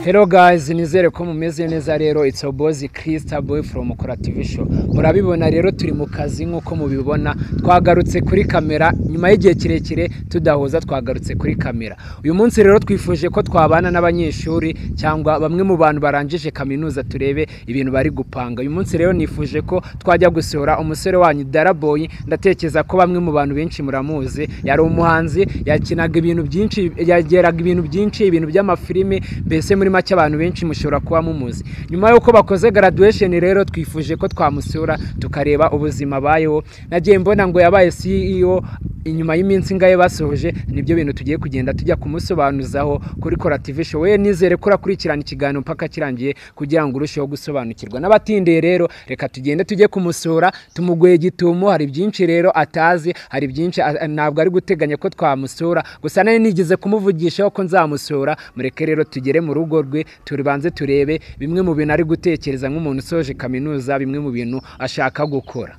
Hello guys, nizere ko mumeze neza rero it's your boss Christa boy from Kurative Show. Murabibona rero turi mu kazi nk'uko mubibona twagarutse kuri kamera nyuma y'igihe kirekire tudahuza twagarutse kuri kamera. Uyu munsi rero twifuje ko twabana n'abanyeshuri cyangwa bamwe mu bantu barangije kaminuza turebe ibintu bari gupanga. Uyu munsi rero nifuje ko twajya gusohora umusore wanyu Daraboy ndatekereza ko bamwe mu bantu benshi muramuzi yari umuhanzi yakinaga ibintu byinshi yageraga ibintu byinshi ibintu by'amafilime mbese muri make abantu benshi mushobora kuba mumuzi nyuma y'uko bakoze graduation rero twifuje ko twamusura tukareba ubuzima abayeho nagiye mbona ngo yabaye CEO inyuma y'iminsi ngaye basohoje nibyo bintu tugiye kugenda tujya kumusobanuzaho kuri Corative Show we nizere ko urakurikirana ikiganiro mpaka kirangiye kugira ngo urusheho gusobanukirwa n'abatindiye rero reka tugende tujye kumusura tumuguye gitumo hari byinshi rero atazi hari byinshi a- ntabwo ari guteganya ko twamusura gusa nari nigeze kumuvugishaho ko nzamusura mureke rero tugere mu rugo rwe tubanze turebe bimwe mu bintu ari gutekereza nk'umuntu usoje kaminuza bimwe mu bintu ashaka gukora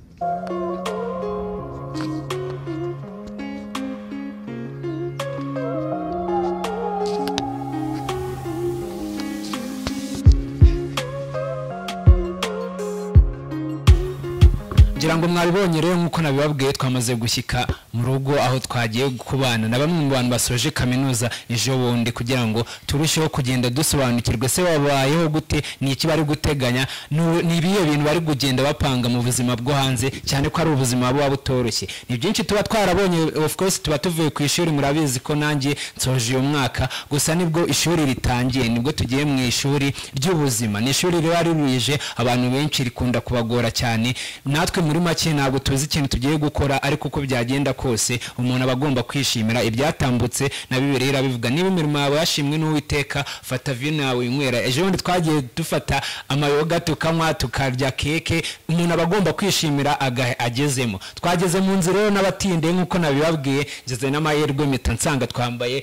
ngira ngo mwabibonye rero nk'uko nabibabwiye twamaze gushyika mu rugo aho twagiye kubana na bamwe mu bantu basoje kaminuza ejo bundi kugira ngo turusheho kugenda dusobanukirwe se wabayeho gute ni iki bari guteganya Nu- ni ibihe bintu bari kugenda bapanga mu buzima bwo hanze cyane ko ari ubuzima buba butoroshye ni byinshi tuba twarabonye of course tuba tuvuye ku ishuri murabizi ko nanjye nsoje uyu mwaka gusa nibwo ishuri ritangiye nibwo tugiye mu ishuri ry'ubuzima ni ishuri riba riruje abantu benshi rikunda kubagora cyane natwe muri make ntabwo tuzi ikintu tugiye gukora ariko uko byagenda kose umuntu aba agomba kwishimira ibyatambutse na bibiri irabivuga niba imirimo yawe yashimwe n'uwiteka fata vino yawe winywera ejo bundi twagiye dufata amayoga tukanywa tukarya keke umuntu aba agomba kwishimira aga- agezemo twageze mu nzu rero n'abatinde nk'uko nabibabwiye ngeze n'amahirwe mpita nsanga twambaye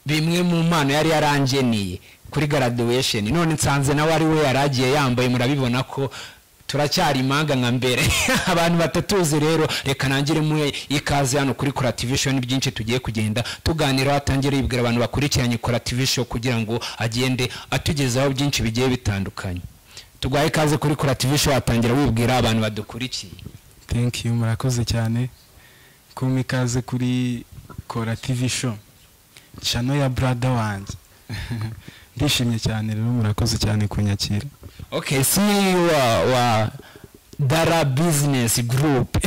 bimwe mu mpano yari yarangeniye kuri graduation none nsanze nawe ari we yari agiye yambaye murabibona ko turacyari impanga nka mbere abantu batatuzi rero reka nangire muhe ikaze hano kuri korativishoni byinshi tugiye kugenda tuganiraho atangire yibwira abantu bakurikiranye korativishoni kugira ngo agende atugezaho byinshi bigiye bitandukanye tugwaye ikaze kuri korativishoni atangira wibwira abantu badukurikiye thank you murakoze cyane kumpa ikaze kuri kora tv show chano ya brada wanjye ndishimye cyane rero murakoze cyane kunyakira okay CEO wa wa dara business group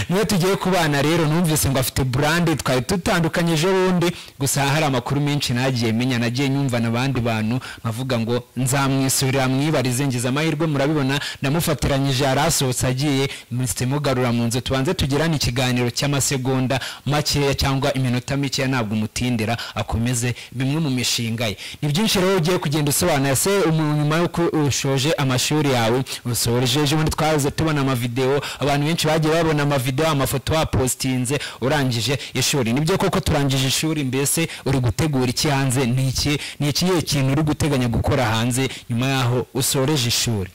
niyo tugiye kubana rero numvise ngo afite brand twari dutandukanyije bundi gusa hari amakuru menshi nagiye menya nagiye nyumva n'abandi bantu nkavuga ngo nzamwisurira mwibarize ngize amahirwe murabibona ndamufatiranyije yarasohotse agiye mpise mugarura mu nzu tubanze tugirane ikiganiro cy'amasegonda makeya cyangwa iminota mikeya ntabwo umutindira akomeze bimwe mu mishinga ye ni byinshi rero ugiye kugenda usobanura se umu- nyuma y'uko ushoje amashuri yawe usoreje ejo bundi twahoze tubona amavideo abantu benshi bagiye babona amavideo amafoto wapositinze urangije ishuri nibyo koko turangije ishuri mbese uri gutegura iki hanze ni iki ni ikihe kintu uri guteganya gukora hanze nyuma y'aho usoreje ishuri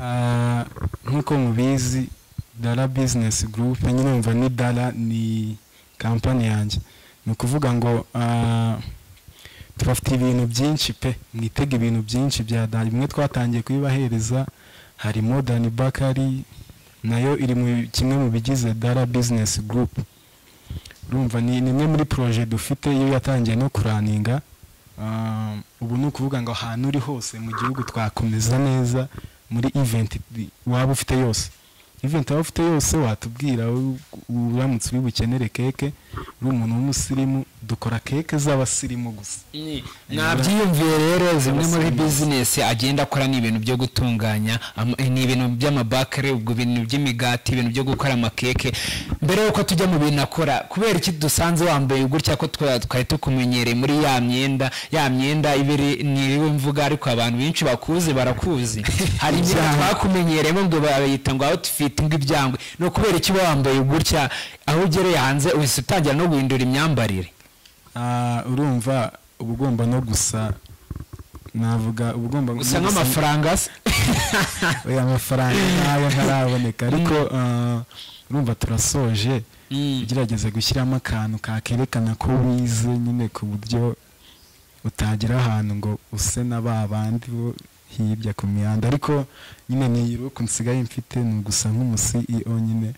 Ah, nk'uko mubizi dara business group nyine mva ni dara ni kampani yanjye ni ukuvuga ngo ah, tubafite ibintu byinshi pe mwitega ibintu byinshi bya dara bimwe twatangiye kubibahereza hari modern bakari nayo iri mu kimwe mu bigize dara business group urumva ni ni imwe muri proje dufite iyo yatangiye no kuraninga Ah, ubu ni ukuvuga ngo ahantu uri hose mu gihugu twakomeza neza muri event waba ufite yose event waba ufite yose watubwira u- uramutse uri bukenere keke uri umuntu w'umusirimu dukora keke z'abasirimu gusa nabyiyumviye rero zimwe muri bizinesi agenda akora ni ibintu byo gutunganya ama- ni ibintu by'amabakare ubwo bintu by'imigati ibintu byo gukora amakeke mbere y'uko tujya mu bintu akora kubera iki dusanze wambaye gutya ko twa- twari tukumenyereye muri ya myenda ya myenda ibiri ntiriwe mvuga ariko abantu benshi bakuzi barakuzi hari imyenda twakumenyereyemo ngo bayita ngo outfit ngo ibyangwe ni ukubera iki uba wambaye gutya aho ugereye hanze uhise utangira no guhindura imyambarire Ah, urumva uba ugomba no gusa navuga uba ugomba no gusa gusa- nk'amafaranga se oya amafaranga ntayo ntaraboneka ariko ah, urumva turasoje ugerageza gushyiramo akantu kakerekana ko wize nyine ku buryo utagira ahantu ngo use na ba bandi bo hirya ku mihanda ariko nyine ni uko nsigaye mfite ni ugusa nk'umusi nyine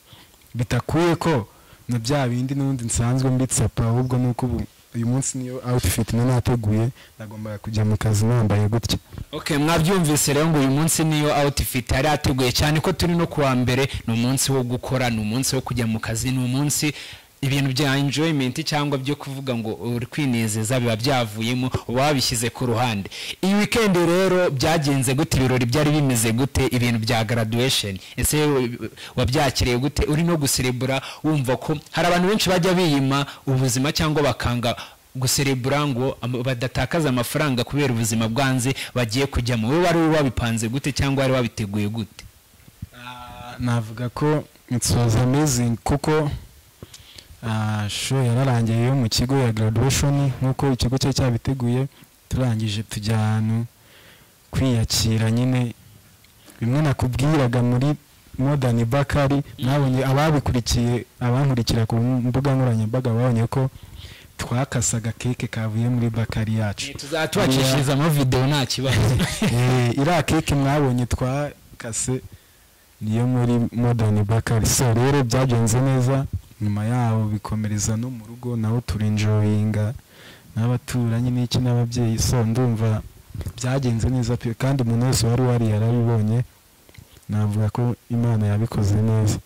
bitakuye ko na bya bindi n'ubundi nsanzwe mbitsapa ahubwo ni uko ubu uyu munsi niyo outfit nari nateguye nagombaga kujya mu kazi nambaye gutya Okay, mwabyumvise rero ngo uyu munsi niyo outfit yari yateguye cyane ko turi no kuwa mbere ni umunsi wo gukora ni umunsi wo kujya mu kazi ni umunsi ibintu bya enjoyment cyangwa byo kuvuga ngo uri kwinezeza biba byavuyemo uba wabishyize ku ruhande iyi weekend rero byagenze gute ibirori byari bimeze gute ibintu bya graduation ese we- wabyakiriye gute uri no guserebura wumva ko hari abantu benshi bajya biyima ubuzima cyangwa bakanga guserebura ngo am- badatakaza amafaranga kubera ubuzima bwanze bagiye kujyamo wowe wari wabipanze gute cyangwa wari wabiteguye gute Ah, navuga ko it was amazing kuko ah, show yararangiye yo mu kigo ya graduation nk'uko ikigo cyari cyabiteguye turangije tujya ahantu kwiyakira nyine bimwe nakubwiraga muri modern bakari nabonye ababikurikiye abankurikira ku mbuga nkoranyambaga babonye ko twakasaga keke kavuye muri bakari yacu tubacishiriza amavidewo nta kibazo Eh, iriya keke mwabonye twakase niyo muri modern bakari so rero byagenze neza nyuma yaho bikomereza no mu rugo naho turinjoyinga n'abaturanyi n'iki n'ababyeyi so ndumva byagenze neza pe kandi umuntu wese wari wari yarabibonye navuga ko imana yabikoze neza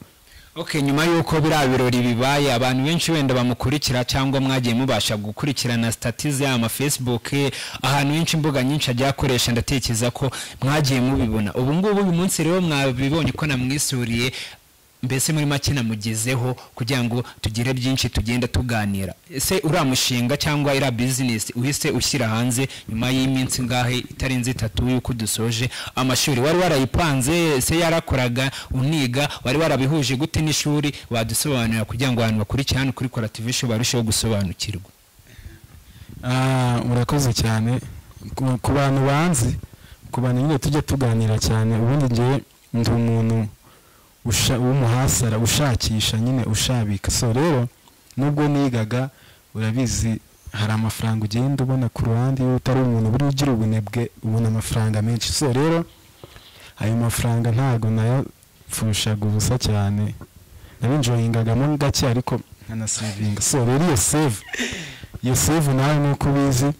okay nyuma y'uko biriya birori bibaye abantu benshi wenda bamukurikira cyangwa mwagiye mubasha gukurikirana statize ama facebook eh, ahantu henshi imbuga nyinshi ajya akoresha ndatekereza ko mwagiye mubibona ubu ngubu uyu munsi rero mwabibonye ko namwisuriye mbese muri make namugezeho kugira ngo tugire byinshi tugenda tuganira ese uriya mushinga cyangwa iriya bizinesi uhise ushyira hanze nyuma y'iminsi ngahe itarenze itatu y'uko dusoje amashuri wari warayipanze ese yarakoraga uniga wari warabihuje gute n'ishuri wadusobanurira kugira ngo abantu bakurikire hano kuri korative show barusheho gusobanukirwa Ah, urakoze cyane ku ku bantu banzi ku bantu nyine tujya tuganira cyane ubundi ngewe ndi umuntu usha- w'umuhasara ushakisha nyine ushabika so rero nubwo nigaga urabizi hari amafaranga ugenda ubona ku ruhande iyo utari umuntu buri ugira ubunebwe ubona amafaranga menshi so rero ayo mafaranga ntabwo nayapfushaga ubusa cyane nabinjoyingagamo gake ariko nkanasevinga so rero iyo save iyo save nawe nuko ubizi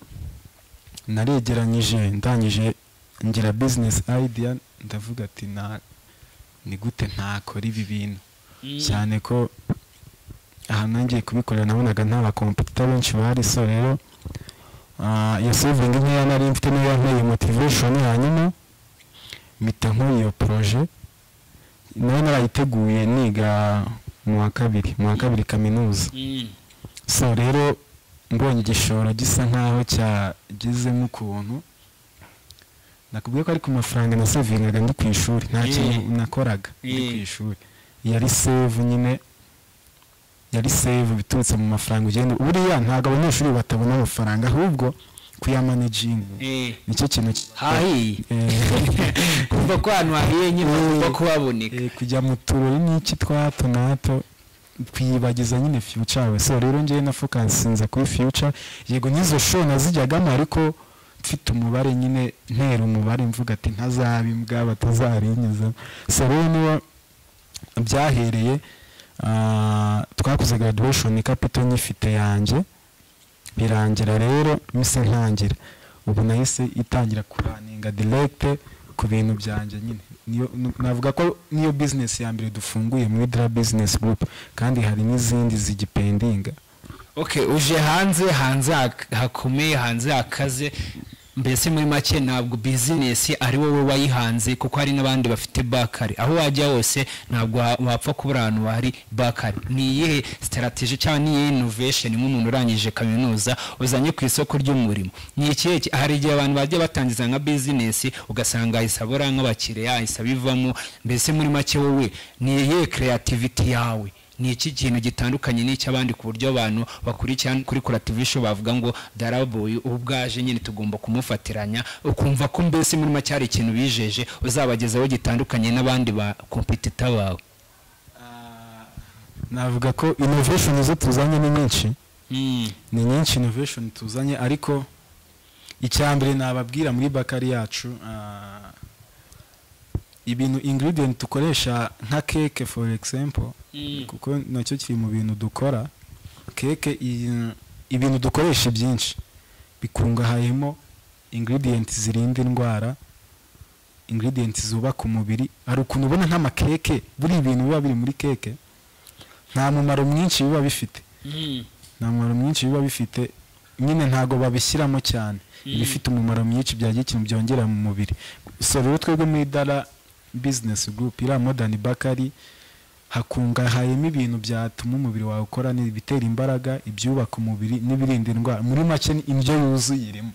naregeranyije ndangije ngira business idea ndavuga ati na ni gute ntakora ibi bintu cyane ko ahantu nagiye kubikorera nabonaga nta bakompetita benshi bari so rero ah, iyo savingi nkeya nari mfite niyo yanteye motivation hanyuma mpita nkora iyo proje nayo narayiteguye niga mu wa kabiri mu wa kabiri kaminuza so rero mbonye igishoro gisa nkaho cyagezemo ukuntu nakubwiye ko ari ku mafaranga nasevingaga ndi ku ishuri nta kintu Mm. nakoraga ndi ku Mm. ishuri yari save nyine yari save biturutse mu mafaranga ugenda buriya ntabwo abanyeshuri batabona amafaranga ahubwo kuyamanajinga nicyo kintu ki- hahiye Eh. kuva ko ahantu hahiye nyine kuva kuhaboneka Eh, kujya mu turori n'iki twa hato na hato twiyibagiza nyine future we so rero ngewe na focusinze kuri future yego n'izo show nazijyagamo ariko mfite umubare nyine ntera umubare mvuga ati ntazaba imbwa batazarinyiza so rero niba byahereye ah, twakoze graduation kapito nyifite yanjye birangira rero mise ntangira ubu nahise itangira kuraninga direct ku bintu byanjye nyine niyo nu- navuga ko niyo business ya mbere dufunguye muri dra business group kandi hari n'izindi zigipendinga okay uje hanze hanze hak- hakomeye hanze hakaze mbese muri make ntabwo bizinesi ari wowe wayihanze kuko hari n'abandi bafite bakari aho wajya hose ntabwo wa- wapfa kubura ahantu hari bakari ni iyihe sitarateji cyangwa ni iyihe inovesheni nk'umuntu urangije kaminuza uzanye ku isoko ry'umurimo ni ikihe ki- hari igihe abantu bajya batangiza nka bizinesi ugasanga ahise abura nk'abakiriya ahise abivamo mbese muri make wowe ni iyihe kereyativiti yawe ni iki kintu gitandukanye n'icy'abandi ku buryo abantu bakurikira kuri kurativisho bavuga ngo daraboyi ubu bwaje nyine tugomba kumufatiranya ukumva ko mbese muri make hari ikintu bijeje uzabagezaho gitandukanye n'abandi ba kompetita bawe navuga ko innovation zo tuzanye ni nyinshi ni nyinshi innovation tuzanye ariko icya mbere nababwira muri bakari yacu ah, ibintu ingredient dukoresha nka keke for example kuko nacyo kiri mu bintu dukora keke i- ibintu dukoresha byinshi bikungahayemo ingredient zirinda indwara ingredient zubaka umubiri hari ukuntu ubona nk'amakeke buriya ibintu biba biri muri keke nta mumaro mwinshi biba bifite nta mumaro mwinshi biba bifite nyine ntabwo babishyiramo cyane ibifite umumaro mwinshi byagira ikintu byongera mu mubiri so rero twebwe muri dara bizinesi gurupe iriya modani bakari hakungahayemo ibintu byatuma umubiri wawe ukora ni ibitera imbaraga ibyubaka umubiri n'ibirinda indwara muri make ni indyo yuzuye irimo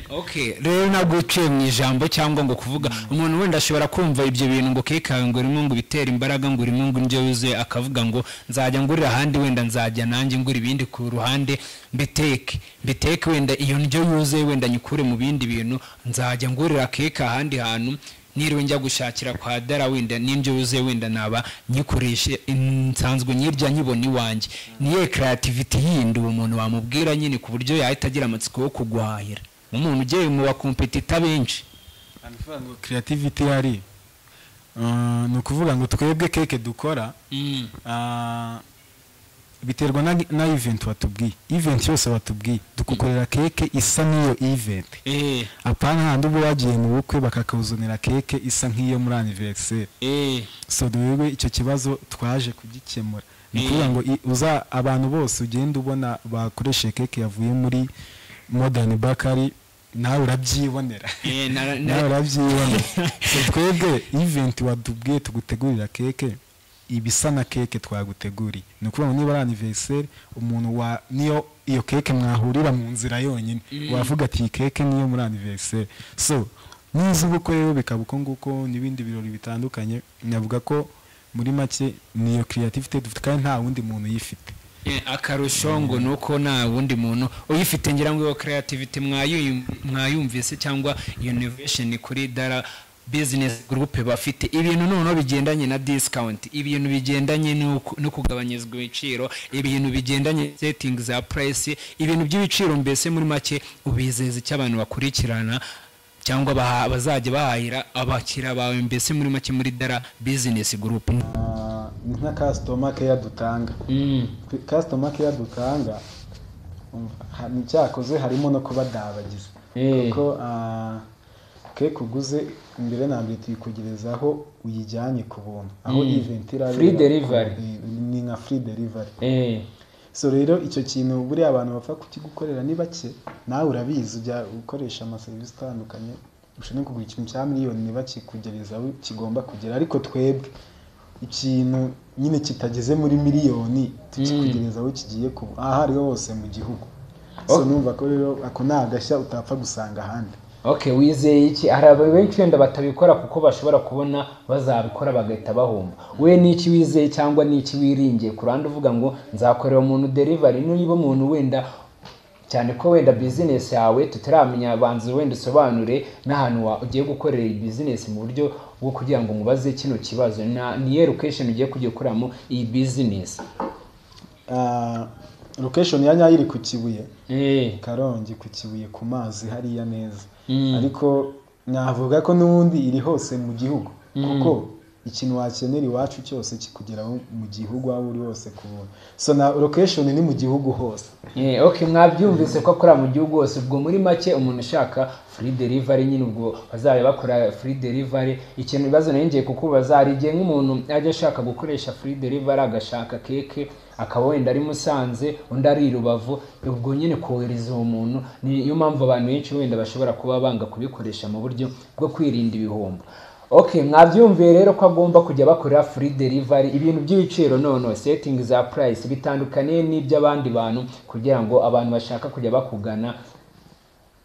Okay, rero ntabwo uciye mu ijambo cyangwa ngo kuvuga umuntu wenda ashobora kumva ibyo bintu ngo kekawe ngo urimo ngo ibitera imbaraga ngo urimo ngo indyo yuzuye akavuga ngo nzajya ngurira ahandi wenda nzajya nanjye ngura ibindi ku ruhande mbiteke mbiteke wenda iyo ndyo yuzuye wenda nyikure mu bindi bintu nzajya ngurira keke ahandi hantu niriwe njya gushakira kwa dara wenda n'indyo yuzuye wenda naba nyikoreshe nsanzwe nyirya nyibona iwanjye niye karativiti yindi uwo muntu wamubwira nyine ku buryo yahita agira amatsiko yo kuguhahira umuntu ugiye mu bakompetita benshi hano ngo kiriyativiti ihari Ah, ni ukuvuga ngo twebwe keke dukora Ah, biterwa na, na event watubwiye event yose watubwiye dukukorera keke isa n'iyo event Eh, apana handi uba wagiye mu bukwe bakakuzanira keke isa nk'iyo muri anniversaire eh, so wewe icyo kibazo twaje kugikemura ni Eh. ukuvuga ngo i- uza abantu bose ugenda ubona bakoresheje keke yavuye muri modern bakari nawe urabyibonera eh, na- na- nawe urabyibona so twebwe event wadubwiye tugutegurira keke ibisa na keke twaguteguriye ni ukuvuga ngo niba ari anniversaire umuntu wa niyo iyo keke mwahurira mu nzira yonyine wavuga ati iyi keke niyo muri anniversaire so n'iz'ubukwe rero bikaba uko nguko n'ibindi birori bitandukanye navuga ko muri make niyo creativity dufite kandi nta wundi muntu uyifite eh, akarusho ngo ni uko nta wundi muntu uyifite ngira ngo iyo creativity mwayu- mwayumvise cyangwa iyo innovation kuri dara business group bafite ibintu noneho bigendanye na discount ibintu bigendanye n'uko- no kugabanyirizwa ibiciro ibintu bigendanye na setting za price ibintu by'ibiciro mbese muri make ubizeza icyo abantu bakurikirana cyangwa baha- bazajya bahahira abakiriya bawe mbese muri make muri dara business group nka customer care dutanga customer care dutanga umva, ha- ni cyakoze harimo no kubadabagiza Eh. kuko ah, keke uguze mbere na mbere tuyikugereza aho uyijyanye ku buntu aho Mm. event irabera Free delivery. Eh, ni nka free delivery Eh, so rero icyo kintu buriya abantu bapfa kukigukorera ni bake nawe urabizi ujya ukoresha amaserivisi atandukanye ushobora kugura ikintu cya miliyoni bakikugereza aho kigomba kugera ariko twebwe ikintu nyine kitageze muri miliyoni tukikugereza aho kigiye kuba aho ariho hose mu gihugu so Okay. numva ko rero ako ni agashya utapfa gusanga ahandi okay wizeye iki hari abantu benshi wenda batabikora kuko bashobora kubona bazabikora bagahita bahomba we ni iki wizeye cyangwa ni iki wiringiye ku ruhande uvuga ngo nzakorera umuntu derivari niba umuntu wenda cyane ko wenda bizinesi yawe tutaramenya banza wenda usobanure n'ahantu wa- ugiye gukorera iyi bizinesi mu buryo bwo kugira ngo mubaze kino kibazo na ni erukesheni ugiye kujya ukoramo iyi bizinesi lokeshoni ya nyayo iri ku kibuye Eh, karongi ku kibuye ku mazi hariya neza Mm. ariko navuga ko n'ubundi iri hose mu gihugu kuko ikintu wakenera iwacu cyose kikugeraho mu gihugu aho uri hose ku buntu so na location ni mu gihugu hose Eh, okay mwabyumvise ko akorera mu gihugu hose ubwo muri make umuntu ushaka free delivery nyine ubwo bazaba bakora free delivery ikintu ibibazo nongeye kukubaza hari igihe nk'umuntu ajya ashaka gukoresha free delivery agashaka keke akaba wenda ari musanze undi ari i rubavu ubwo nyine kohereza uwo muntu niyo mpamvu abantu benshi wenda bashobora kuba banga kubikoresha mu buryo bwo kwirinda ibihombo Okay, mwabyumviye rero ko agomba kujya bakora free delivery ibintu by'ibiciro noneho setting za price bitandukaniye n'iby'abandi bantu kugira ngo abantu bashaka kujya bakugana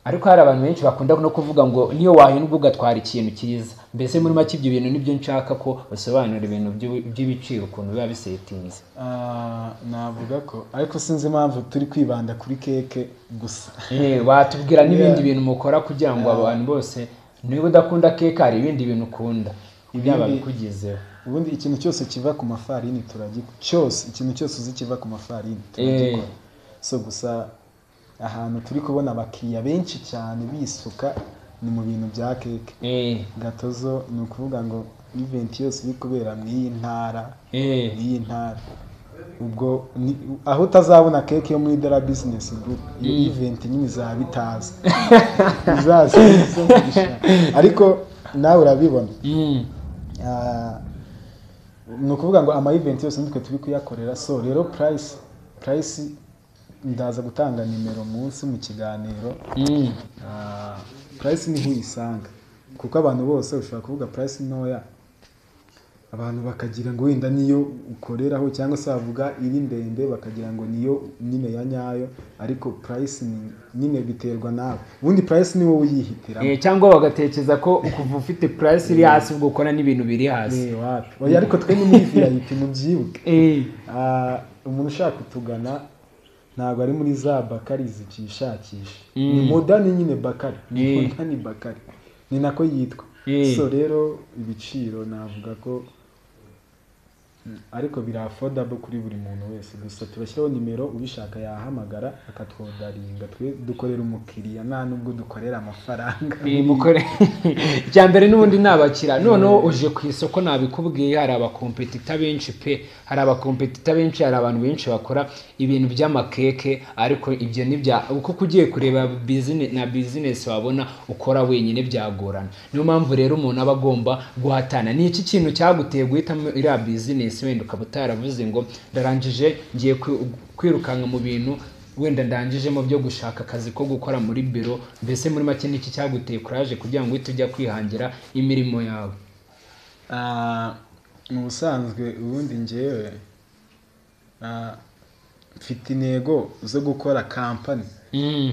ariko hari abantu benshi bakunda no kuvuga ngo niyo wahindwa ugatwara ikintu cyiza mbese muri make ibyo bintu nibyo nshaka ko basobanura ibintu by'u- by'ibiciro ukuntu biba bisetinze Ah, navuga ko ariko sinzi impamvu turi kwibanda kuri keke gusa Eh, watubwira n'ibindi bintu mukora kugira ngo abantu bose niba udakunda keke hari ibindi bintu ukunda byaba Ibindi- bikugezeho ubundi ikintu cyose kiva ku mafarini turagikora cyose ikintu cyose uzi kiva ku mafarini turagikora so gusa ahantu turi kubona abakiriya benshi cyane bisuka ni mu bintu bya keke eh, gatozo ni ukuvuga ngo iventi yose iri kubera mu iyi ntara eh, iyi ntara ubwo ni- aho utazabona keke yo muri dara bizinesi gurupe iyo iventi nyine izaba bitazi izasize ariko nawe urabibona mm, Ah, ni ukuvuga ngo ama event yose nitwe turi kuyakorera so rero price price ndaza gutanga nimero munsi mu kiganiro mm, Ah, price niho uyisanga kuko abantu bose ushobora kuvuga price ntoya abantu bakagira ngo wenda niyo ukoreraho cyangwa se bavuga iri ndende bakagira ngo niyo nyine ya nyayo ariko price ni- nyine biterwa nawe ubundi price ni wowe uyihitiramo eh, cyangwa bagatekereza ko kuva ufite price iri hasi ubwo ukora n'ibintu biri hasi Eh, wapi. Oya, ariko twe ni muri vip mubyibuke Eh, Ah, umuntu ushaka kutugana ntabwo ari muri za bakari zikishakisha ni modani nyine bakari ni Eh. modani bakari ni nako yitwa Eh. so rero ibiciro navuga ko mm, ariko biri affordable kuri buri muntu wese gusa turashyiraho nimero ubishaka yahamagara akatwodaringa twe dukorera umukiriya nta nubwo dukorera amafaranga eh, mukore icya mbere n'ubundi nabakira noneho uje ku isoko nabikubwiye hari abakompetita benshi pe hari abakompetita benshi hari abantu benshi bakora ibintu by'amakeke ariko ibyo nibya kuko ugiye kureba bizine- na bizinesi wabona ukora wenyine byagorana niyo mpamvu rero umuntu aba agomba guhatana ni iki kintu cyaguteye guhitamo iriya bizinesi wenda ukaba utaravuze ngo ndarangije ngiye kwi- kwirukanka mu bintu wenda ndangijemo byo gushaka akazi ko gukora muri biro mbese muri make niki cyaguteye kuraje kugira ngo uhite ujya kwihangira imirimo yawe Ah, mu busanzwe ubundi ngewe ah, mfite intego zo gukora kampani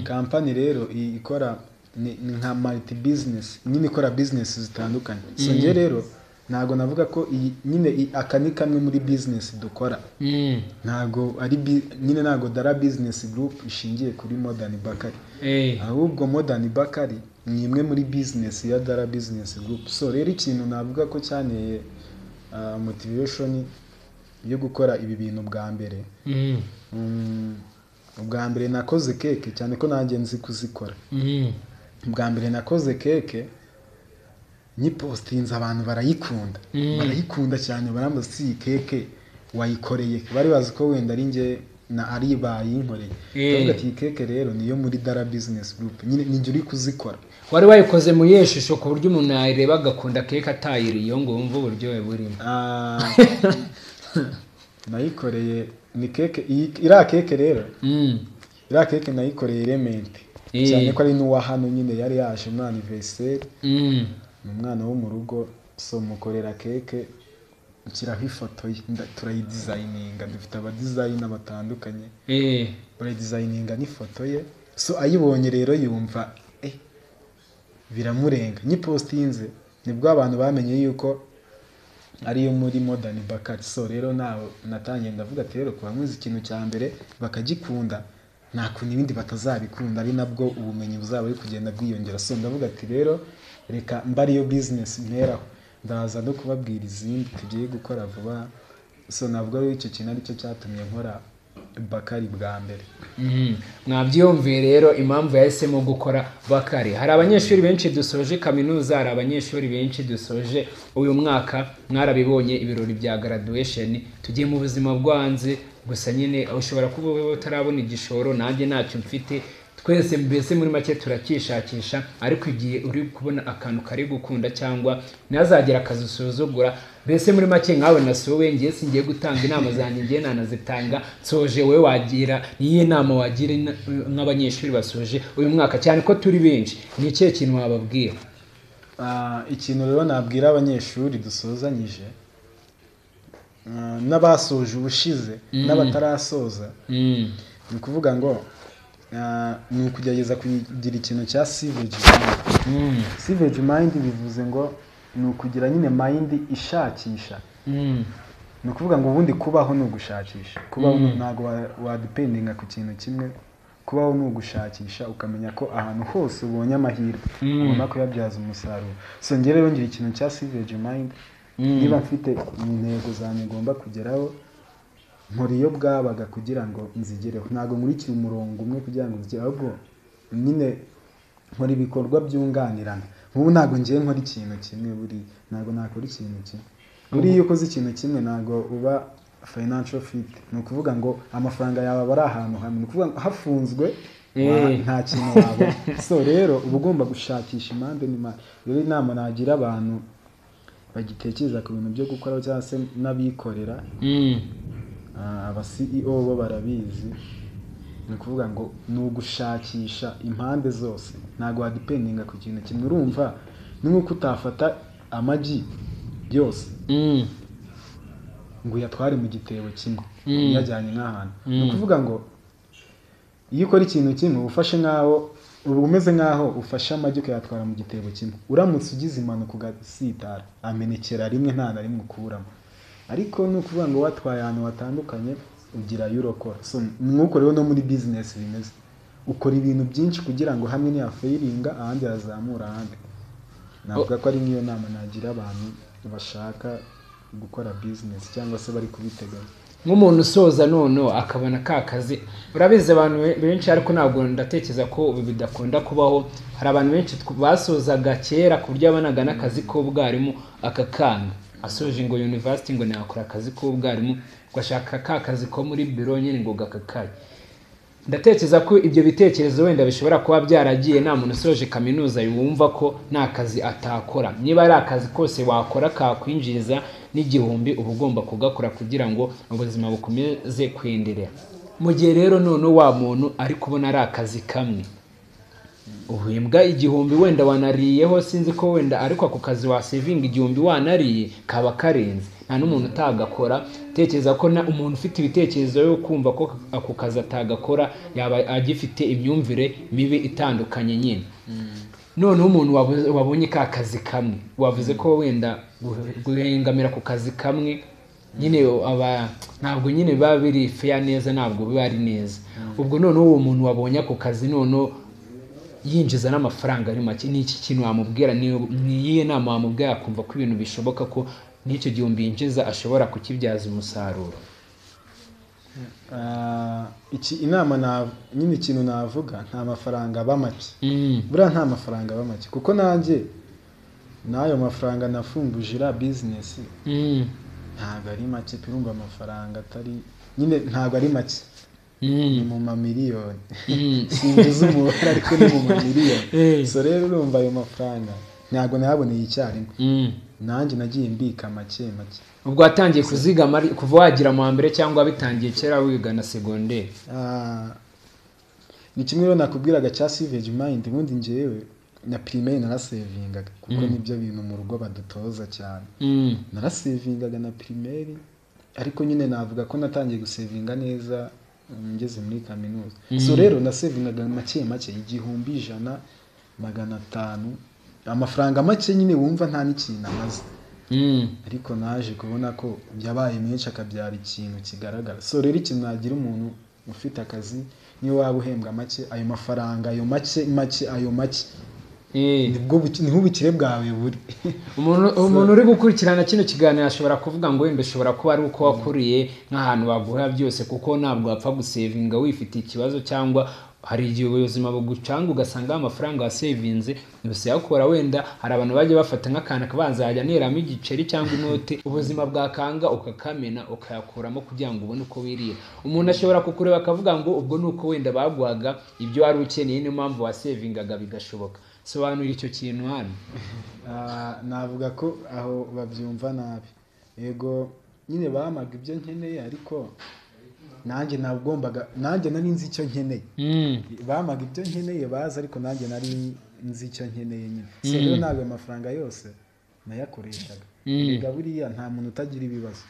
kampani rero i- ikora ni ni nka maliti bizinesi nyine ikora bizinesi zitandukanye so ngewe rero ntabwo navuga ko iyi nyine i- aka ni kamwe muri bizinesi dukora Mm. ntabwo ari bi- nyine ntabwo dara bizinesi gurupe ishingiye kuri modani bakari Eh. ahubwo modani bakari ni imwe muri bizinesi ya dara bizinesi gurupe so rero ikintu navuga ko cyanteye ah, motivation yo gukora ibi bintu bwa mbere Mm. Mm, ubwa mbere nakoze keke cyane ko nanjye nzi kuzikora Mm. ubwa mbere nakoze keke nyipositinze abantu barayikunda barayikunda cyane barambaza si iyi keke wayikoreye bari bazi ko wenda ari njye na ari bayinkoreye Eh. ndavuga ati iyi keke rero niyo muri dara bizinesi gurupe nyine ninjye uri kuzikora wari wayikoze mu iyihe shusho ku buryo umuntu yayireba agakunda keke atayiriye ngo wumve uburyohe burimo Ah, nayikoreye ni keke iyi- iriya keke rero Mm. iriya keke nayikoreye irementi Eh. cyane ko ari n'uwa hano nyine yari yaje muri aniveriseri Mm. ni umwana wo mu rugo so mukorera keke nshyiraho ifoto ye nda- turayidizayininga dufite abadizayina batandukanye Eh. barayidizayininga n'ifoto ye so ayibonye rero yumva eh, biramurenga nyipositinze nibwo abantu bamenye yuko ariyo muri modani bakari so rero nawe natangiye ndavuga ati rero kuba muzi ikintu cya mbere bakagikunda nta kuntu ibindi batazabikunda ari nabwo ubumenyi buzaba buri kugenda bwiyongera so ndavuga ati rero reka mba ariyo bizinesi nteraho ndaza no kubabwira izindi tugiye gukora vuba so ntabwo ari icyo kintu aricyo cyatumye nkora bakari bwa mbere Mhm. mwabyiyumviye rero impamvu yahisemo gukora bakari hari abanyeshuri benshi dusoje kaminuza hari abanyeshuri benshi dusoje uyu mwaka mwarabibonye ibirori bya graduation tugiye mu buzima bwanze gusa nyine ushobora kuba wowe utarabona igishoro nanjye ntacyo mfite twese mbese muri make turakishakisha ariko igihe uri kubona akantu kari gukunda cyangwa ntazagire akazi usuzugura mbese muri make nkawe nasuwe ngiye singiye gutanga inama zanjye ngiye nanazitanga nsoje wowe wagira niyo nama wagira ina- nk'abanyeshuri basoje uyu mwaka cyane ko turi benshi ni ikihe kintu wababwira Ah, ikintu rero nabwira abanyeshuri dusozanyije ah, n'abasoje ubushize n'abatarasoza Mm. ni ukuvuga ngo ah, ni ukugerageza kugira ikintu cya siveji mayindi Mm. siveji mayindi bivuze ngo ni ukugira nyine mayindi ishakisha Mm. ni ukuvuga ngo ubundi kubaho ni ugushakisha kubaho ni- ntabwo wa- wadipendinga ku kintu kimwe kubaho ni ugushakisha ukamenya ko ahantu hose ubonye amahirwe ugomba kuyabyaza umusaruro so njye rero ngira ikintu cya siveji mayindi niba mfite intego zanjye ngomba kugeraho nkora iyo bwabaga kugira ngo nzigereho ntabwo nkurikira umurongo umwe kugira ngo nzigere ahubwo nyine nkora ibikorwa byunganirana nk'ubu ntabwo ngiye nkora ikintu kimwe buri ntabwo nakora ikintu kimwe buriya iyo ukoze ikintu kimwe ntabwo uba financial fit ni ukuvuga ngo amafaranga yawe aba ari ahantu hamwe ni ukuvuga ngo hafunzwe wa- Eh. nta kintu wabona so rero uba ugomba gushakisha impande n'imande rero inama nagira abantu bagitekereza ku bintu byo gukora cyangwa se n'abikorera Mm. Ah, aba CEO bo barabizi ni ukuvuga ngo ni ugushakisha impande zose ntabwo wadipendinga ku kintu kimwe urumva ni nk'uko utafata amagi yose Mm. ngo uyatware mu gitebo kimwe Mm. uyajyanye nk'ahantu ni Mm. ukuvuga ngo iyo ukora ikintu kimwe uba ufashe nk'aho uba umeze nk'aho ufashe amagi ukayatwara mu gitebo kimwe uramutse ugize impanuka ugasitara amenekera rimwe nta na rimwe ukuramo ariko ni ukuvuga ngo watwaye ahantu hatandukanye ugirayo urokora so nk'uko rero no muri bizinesi bimeze ukora ibintu byinshi kugira ngo hamwe ntiyafayiringa ahandi yazamura ahandi navuga ko ari nk'iyo nama nagira abantu bashaka gukora bizinesi cyangwa se bari kubiteganya nk'umuntu usoza noneho akabona ka kazi urabizi abantu be- benshi ariko ntabwo ndatekereza ko ubu bidakunda kubaho hari abantu benshi tw- basozaga kera ku buryo yabanaga n'akazi k'ubwarimu akakanga asoje ngo yunivasiti ngo nakora akazi k'ubwarimu ngo ashaka ka kazi ko muri biro nyine ngo gakakaye ndatekereza ko ibyo bitekerezo wenda bishobora kuba byaragiye nta muntu usoje kaminuza yumva ko nta kazi atakora niba ari akazi kose wakora kakwinjiriza n'igihumbi uba ugomba kugakora kugira ngo ubuzima bukomeze kwenderera mu gihe rero noneho wa muntu ari kubona ari akazi kamwe uhembwa igihumbi wenda wanariyeho sinzi ko wenda ariko ako kazi wasevinga igihumbi wanariye kaba karenze nta n'umuntu utagakora tekereza ko na umuntu ufite ibitekerezo yo kumva ko ako kazi atagakora yaba agifite imyumvire mibi itandukanye nyine noneho umuntu wabu- wabonye ka kazi kamwe wavuze ko wenda guhe- guhengamira ku kazi kamwe nyine aba ntabwo nyine biba biri feya neza ntabwo biba ari neza ubwo noneho uwo muntu wabonye ako kazi noneho yinjiza n'amafaranga ari make ni iki kintu wamubwira ni- ni iyihe nama wamubwira akumva ko ibintu bishoboka ko n'icyo gihumbi yinjiza ashobora kukibyaza umusaruro Ah, iki inama na- nyine ikintu navuga nta mafaranga aba make Mm, buriya nta mafaranga aba make kuko nanjye n'ayo mafaranga nafumbuje iriya bizinesi mm, ntabwo ari make turumva amafaranga atari nyine ntabwo ari make ni mm, mu mamiliyoni mm. sinjiza umubare ariko ni mu Eh. mamiliyoni so rero urumva ayo mafaranga ntabwo nayaboneye icyarimwe Mm. nanjye nagiye mbika make make ubwo watangiye kuzigama ari- kuva wagira mu wa mbere cyangwa wabitangiye kera wiga na segonderi Ah, ni kimwe rero nakubwiraga cya savage mind ubundi njyewe na primaire narasevingaga kuko Mm. nibyo bintu mu rugo badutoza cyane Mm, narasevingaga na primaire ariko nyine navuga ko natangiye gusevinga neza mm, ngeze muri kaminuza so Mm. rero nasevingaga make make igihumbi ijana magana atanu amafaranga make nyine wumva nta n'ikintu amaze mm, ariko naje kubona ko yabaye menshi akabyara ikintu kigaragara so rero ikintu nagira umuntu ufite akazi niyo waba uhembwa make ayo mafaranga ayo make make ayo make eh. nibwo buki- niho ubukire bwawe buri umuntu umuntu uri gukurikirana kino kiganiro ashobora kuvuga ngo wenda ushobora kuba ari uko wakuriye nk'ahantu baguha byose kuko ntabwo wapfa gusevinga wifitiye ikibazo cyangwa hari igihe ubuzima bugucanga ugasanga amafaranga wasevinze ntibusayakora wenda hari abantu bajya bafata nk'akantu bazajya neramo igiceri cyangwa inoti ubuzima bwakanga ukakamena ukayakuramo kugira ngo ubone uko wirira umuntu ashobora kukureba akavuga ngo ubwo ni uko wenda baguhaga ibyo wari ukeneye niyo mpamvu wasevingaga bigashoboka sobanura icyo kintu hano Ah, navuga ko aho babyumva nabi yego nyine bampaga ibyo nkeneye ariko nanjye nagombaga nanjye nari nzi icyo nkeneye Mm. bampaga ibyo nkeneye baza ariko nanjye nari nzi icyo nkeneye nyine so rero ntabwo ayo mafaranga yose nayakoreshaga Mm. rega buriya nta muntu utagira ibibazo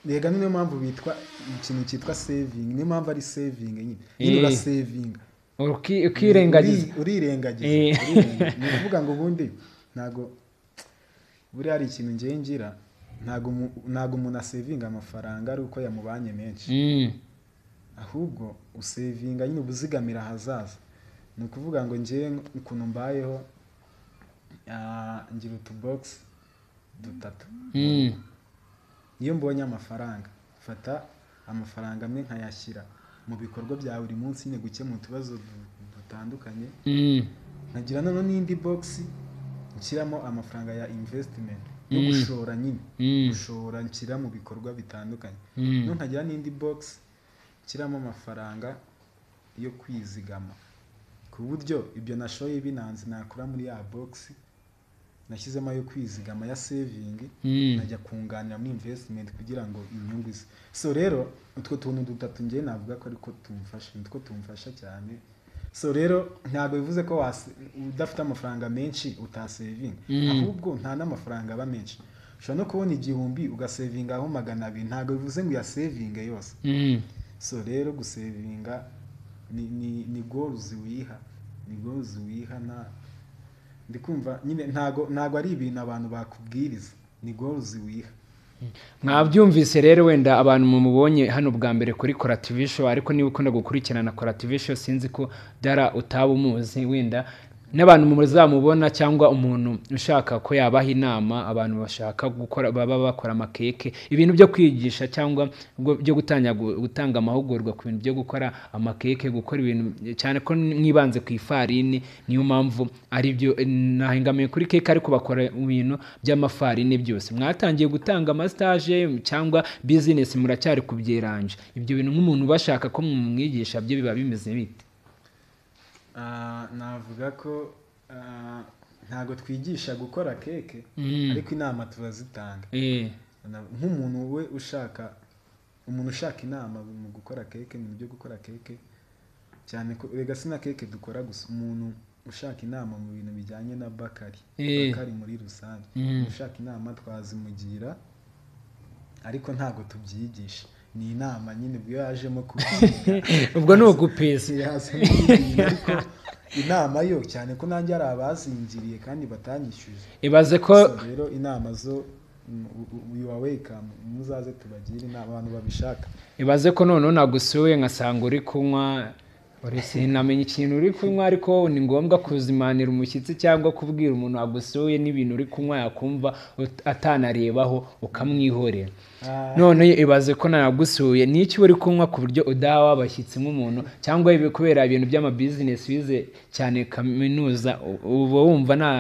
rega niyo mpamvu bitwa ikintu cyitwa saving niyo mpamvu ari saving nyine nyine Eh. urasevinga Uki- ukirengagiza Uri- urirengagiza Eh. urirengagiza. ni ukuvuga ngo ubundi ntabwo buriya hari ikintu ngewe ngira ntabwo umu- ntabwo umuntu asevinga amafaranga ari uko yamubanye menshi Mm, ahubwo usevinga nyine ubuzigamira ahazaza ni ukuvuga ngo ngewe ukuntu mbayeho ah, ngira utubogisi dutatu mm, iyo mbonye amafaranga mfata amafaranga amwe nkayashyira mu bikorwa bya buri munsi nyine gukemura utubazo du- dutandukanye Mm. nkagira noneho n'indi bogisi nshyiramo amafaranga ya invesitimenti yo Mm. gushora nyine Mm. gushora nshyira mu bikorwa bitandukanye Mm. noneho nkagira n'indi bogisi nshyiramo amafaranga yo kwizigama ku buryo ibyo nashoye binanze nakura muri ya bogisi nashyizemo ayo kwizigama ya sevingi Mm. nkajya kunganira muri invesitimenti kugira ngo inyungu ize so rero utwo tuntu dutatu ngewe navuga ko ariko tumufasha nitwo tumufasha cyane so rero ntabwo bivuze ko wase- udafite amafaranga menshi utasevinga Mm. ahubwo nta n'amafaranga aba menshi ushobora no kubona igihumbi ugasevingaho magana abiri ntabwo bivuze ngo uyasevinge yose Mm. so rero gusevinga ni ni ni goruzi wiha ni goruzi wiha nta ndikumva nyine ntago ntago ari ibintu abantu bakubwiriza ni goruzi wiha mwabyumvise rero wenda abantu mumubonye hano bwa mbere kuri korativisho ariko niba ukunda gukurikirana korativisho sinzi ko dara utaba umuzi wenda n'abantu muzamubona cyangwa umuntu ushaka ko yabaha inama abantu bashaka gukora baba bakora amakeke ibintu byo kwigisha cyangwa bwo- byo gutanga gutanga amahugurwa ku bintu byo gukora amakeke gukora ibintu cyane ko mwibanze ku ifarini niyo mpamvu ari byo nahengamiye kuri keke ariko bakora ibintu by'amafarini byose mwatangiye gutanga amasitaje cyangwa bizinesi muracyari kubyeranje ibyo bintu nk'umuntu bashaka ko mumwigisha byo biba bimeze bite Ah, navuga ko ah, ntago twigisha gukora keke Mm. ariko inama turazitanga Eh, Na- nk'umuntu we ushaka umuntu ushaka inama mu gukora keke mu byo gukora keke cyane ko rega sina keke dukora gusa umuntu ushaka inama mu bintu bijyanye na bakari Eh. bakari muri rusange Mm. umuntu ushaka inama twazimugira ariko ntago tubyigisha ni inama nyine ubwo yajemo kubyiga ubwo ni ugupesa siyaza n'ibintu, ariko inama yo cyane ko nanjye hari abazingiriye kandi batanyishyuje ibaze ko So rero inama zo wiwa wekamu muzaze tubagire inama abantu babishaka ibaze ko noneho nagusuye ngasanga uri kunywa uri sinamenya ikintu uri kunywa ariko ni ngombwa kuzimanira umushyitsi cyangwa kubwira umuntu wagusuye n'ibintu uri kunywa yakumva ut- atanarebaho ukamwihorera Ah, none ibaze ko nagusuye ni iki uri kunywa ku buryo udaha w'abashyitsi nk'umuntu cyangwa ibi kubera ibintu by'amabizinesi wize cyane kaminuza u- uba wumva nta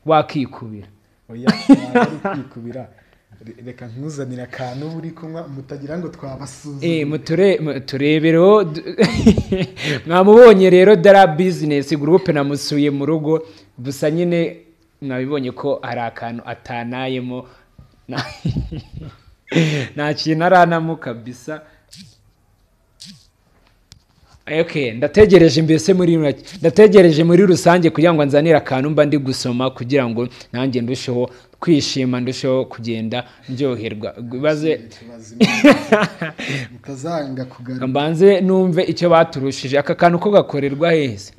wakikubira oya ntabwo ari kwikubira Re- reka ntuzanire akantu uba uri kunywa mutagira ngo twabasuzuma Eh, muture- muturebereho du- mwamubonye rero dara bizinesi gurupe namusuye mu rugo gusa nyine mwabibonye ko hari akantu atanayemo Na- nta kintu aranamo kabisa Okay, ndategereje mbese muri ndategereje muri rusange kugira ngo nzanire akantu mba ndi gusoma kugira ngo nanjye ndusheho kwishima ndusheho kugenda ndyoherwa bibaze mutazanga kugarura mbanze numve icyo baturushije aka kantu ko gakorerwa heza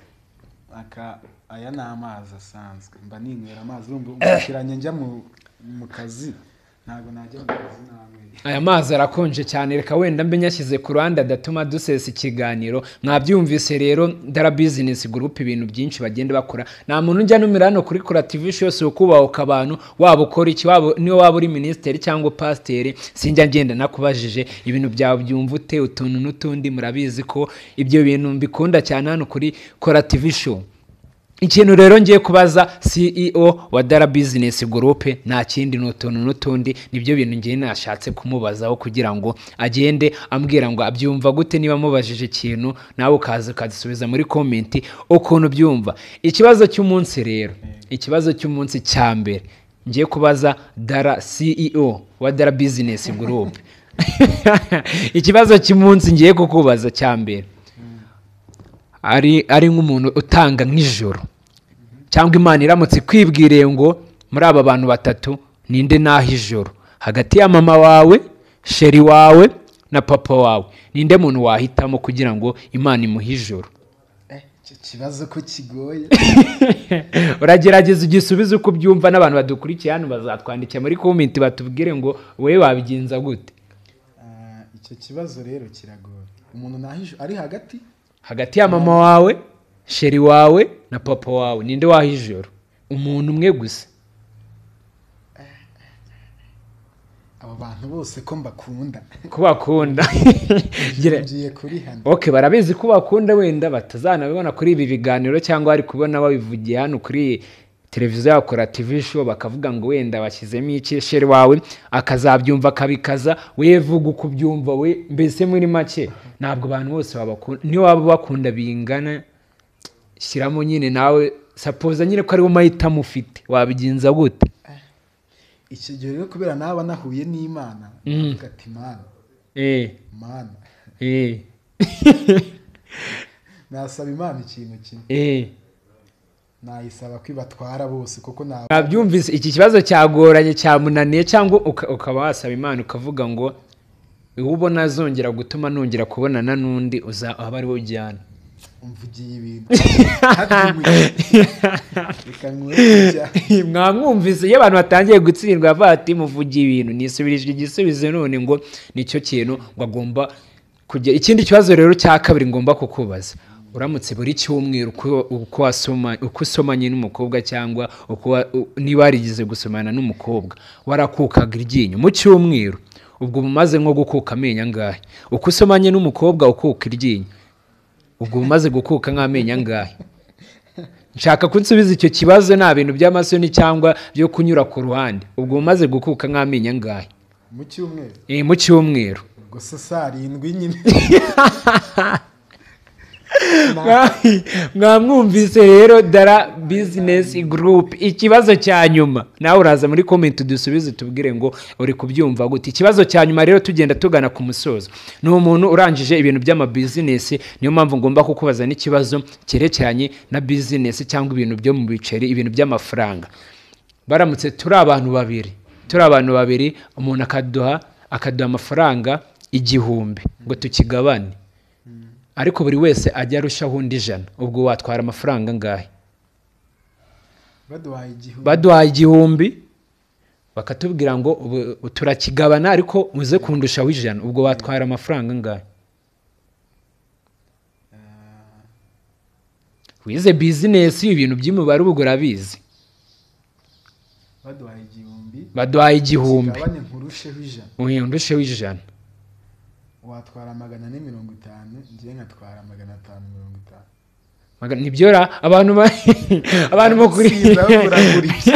aka aya ni amazi asanzwe mba ninywera amazi urumva umushyikiranye njya mu- mu kazi ntabwo najya mu kazi nanyweye aya mazi arakonje cyane reka wenda mbe nyashyize ku ruhande adatuma dusesa ikiganiro mwabyumvise rero dara bizinesi gurupe ibintu byinshi bagenda bakora nta muntu ujya numira hano kuri kurativisho yose ukubahuka abantu waba ukora iki waba niyo waba uri minisitiri cyangwa pasiteri sinjya ngenda nakubajije ibintu byawe byumva ute utuntu n'utundi murabizi ko ibyo bintu mbikunda cyane hano kuri korativisho ikintu rero ngiye kubaza ceo wa dara bizinesi gurupe nta kindi ni utuntu n'utundi nibyo bintu ngiye nashatse kumubazaho kugira ngo agende ambwira ngo abyumva gute niba amubajije ikintu nawe ukaza ukagisubiza muri komenti ukuntu byumva ikibazo cy'umunsi rero ikibazo cy'umunsi cya mbere ngiye kubaza dara ceo wa dara bizinesi gurupe ikibazo cy'umunsi ngiye kukubaza cya mbere ari ari nk'umuntu utanga nk'ijoro cyangwa imana iramutse ikwibwiriye ngo muri aba bantu batatu ninde naha ijoro hagati ya mama wawe sheri wawe na papa wawe ninde muntu wahitamo kugira ngo imana imuhe ijoro icyo kibazo ko kigoye uragerageza igisubizo uko ubyumva n'abantu badukurikiye hano bazatwandikira muri komenti batubwire ngo wowe wabigenza gute Ah, icyo kibazo rero kiragoye umuntu nahije ari hagati hagati ya mama wawe sheri wawe na papa wawe ninde waha ijoro umuntu umwe gusa abo bantu bose ko mbakunda kubakunda Gira- ngiye kurihana ok barabizi ko bakunda wenda batazanabibona kuri ibi biganiro cyangwa bari kubona babivugiye hano kuri televiziyo yakora tv show bakavuga ngo wenda bashyizemo ikeshere wawe akazabyumva akabikaza we vuga uko ubyumva we mbese muri make ntabwo abantu bose babakunda niyo waba bakunda bingana shyiramo nyine nawe sapoza nyine ko ariwo mahitamo ufite wabigenza gute icyo gihe rero kubera naba nahuye n'imana Mm. navuga ati mana eh mana eh nasaba imana ikintu kimwe eh nayisaba ko ibatwara bose kuko naba babyumvise iki kibazo cyagoranye cyamunaniye cyangwa uka- ukaba wasaba imana ukavuga ngo uwo ubona azongera gutuma nongera kubonana n'undi uzaba ari wo ujyana mvugiye ibintu reka nkwereke mwamwumvise iyo abantu batangiye gutsindwa bavuga ati muvugiye ibintu nisubirije igisubizo none ngo nicyo kintu ngo agomba kujya ikindi kibazo rero cya kabiri ngomba kukubaza uramutse buri cyumweru uko- uko wasoma- uko usomanye n'umukobwa cyangwa uko wa- u- niba warigeze gusomana n'umukobwa warakukaga iryinyo mu cyumweru ubwo uba umaze nko gukuka amenyo angahe uko usomanye n'umukobwa ukuka iryinyo ubwo uba umaze gukuka nk'amenyo angahe nshaka kunsubiza icyo kibazo nta bintu by'amasoni cyangwa byo kunyura ku ruhande ubwo umaze gukuka nk'amenyo angahe mu cyumweru Eh, mu cyumweru ubwo se saa arindwi nyine mwamwumvise rero dara bizinesi gurupe ikibazo cya nyuma nawe uraza muri komenti udusubize tubwire ngo uri kubyumva gute ikibazo cya nyuma rero tugenda tugana ku musozo ni umuntu urangije ibintu by'amabizinesi niyo mpamvu ngomba kukubaza n'ikibazo cyerekeranye na bizinesi cyangwa ibintu byo mu biceri ibintu by'amafaranga baramutse turi abantu babiri turi abantu babiri umuntu akaduha akaduha amafaranga igihumbi ngo tukigabane ariko buri wese ajya arushaho undi ijana ubwo watwara amafaranga angahe baduhaye igihugu baduhaye igihumbi bakatubwira ngo ubu- turakigabana ariko uze kundushaho ijana ubwo watwara amafaranga angahe wize bizinesi ibintu by'imibare ubwo urabizi baduhaye igihumbi baduhaye igihumbi kigabane nkurusheho ijana uhindusheho ijana watwara magana ane mirongo itanu ngewe nkatwara magana atanu mirongo itanu Maga- nibyora abantu ba- abantu bakuri Sinza buragurishye.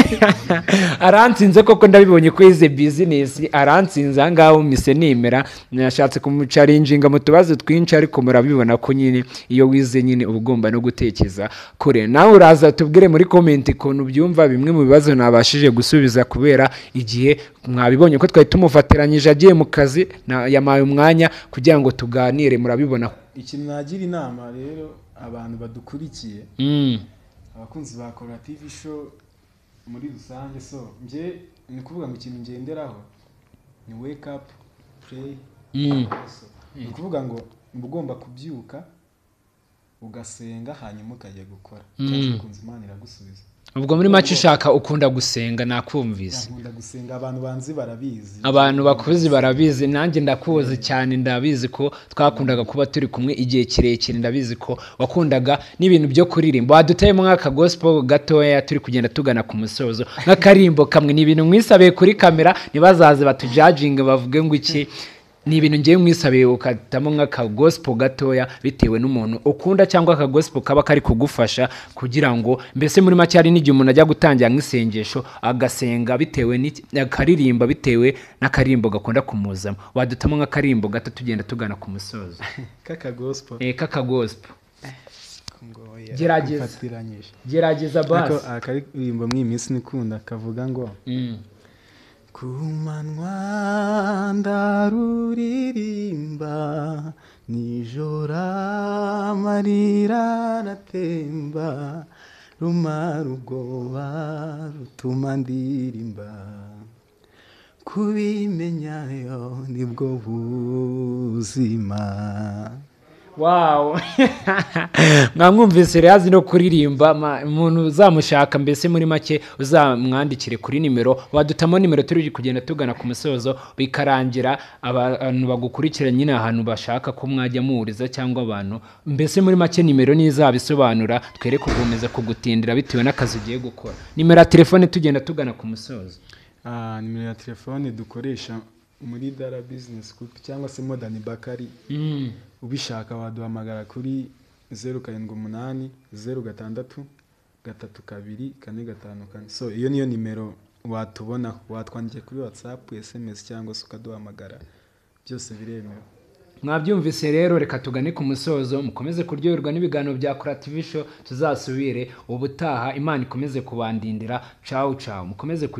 aransinze koko ndabibonye ko yize bizinesi aransinze ahangaha mise nimera nashatse kumucarinjinga mu tubazo twinshi ariko murabibona ko nyine iyo wize nyine uba ugomba no gutekereza kure nawe uraza tubwire muri komenti ukuntu byumva bimwe mu bibazo nabashije gusubiza kubera igihe mwabibonye ko twari tumufatiranyije agiye mu kazi na- yamaye umwanya kugira ngo tuganire murabibona ikintu nagira inama rero abantu badukurikiye Mm. abakunzi ba korative show muri rusange so nge ni ukuvuga ngo ikintu ngenderaho ni wake up play Mm. so ni ukuvuga ngo uba ugomba kubyuka ugasenga hanyuma ukajya gukora cyangwa ukunze imana iragusubiza ubwo muri make ushaka ukunda gusenga nakumvise nkunda gusenga abantu banzi barabizi abantu bakuzi barabizi nanjye ndakuzi cyane ndabizi ko twakundaga kuba turi kumwe igihe kirekire ndabizi ko wakundaga n'ibintu byo kuririmba waduteyemo nk'aka gospel gatoya turi kugenda tugana ku musozo nk'akarimbo kamwe ni ibintu mwisabiye kuri kamera ntibazaze batujaginge bavuge ngo iki ni ibintu ngewe mwisabiye ukatamo nk'aka gospel gatoya bitewe n'umuntu ukunda cyangwa aka gospel kaba kari kugufasha kugira ngo mbese muri make hari n'igihe umuntu ajya gutangira nk'isengesho agasenga bitewe n'iki- akaririmba bitewe n'akarimbo gakunda kumuzamo wadutamo nk'akarimbo gato tugenda tugana ku musozo kaka gospel Eh, k'aka gospel ngoya Gerageza. mfatiranyije gerageza ariko basi akaririmbo mw'iyi minsi nikunda kavuga ngo Mm. ku manywa ndaruririmba nijoro amarira aratemba rumara ubwoba rutuma ndirimba kubimenyayo nibwo buzima wawu mwamwumvise rero azi no kuririmba ma- umuntu uzamushaka mbese muri make uzamwandikire kuri nimero wadutamo nimero turi kugenda tugana ku musozo bikarangira abantu bagukurikira nyine ahantu bashaka ko mwajya muhuriza cyangwa abantu mbese muri make nimero ntizabisobanura twere kugomeza kugutindira bitewe n'akazi ugiye gukora nimero ya telefone tugenda tugana ku musozo nimero ya telefone dukoresha muri dara bizinesi gurupe cyangwa se modani bakari ubishaka waduhamagara kuri zeru karindwi umunani zeru gatandatu gatatu kabiri kane gatanu kane so iyo niyo nimero watubona watwandikiye kuri watsapu esemesi cyangwa se ukaduhamagara byose biremewe mwabyumvise rero reka tugane ku musozo mukomeze kuryoherwa n'ibiganiro bya kora TV show tuzasubire ubutaha imana ikomeze kubandindira cawu cawu mukomeze kugira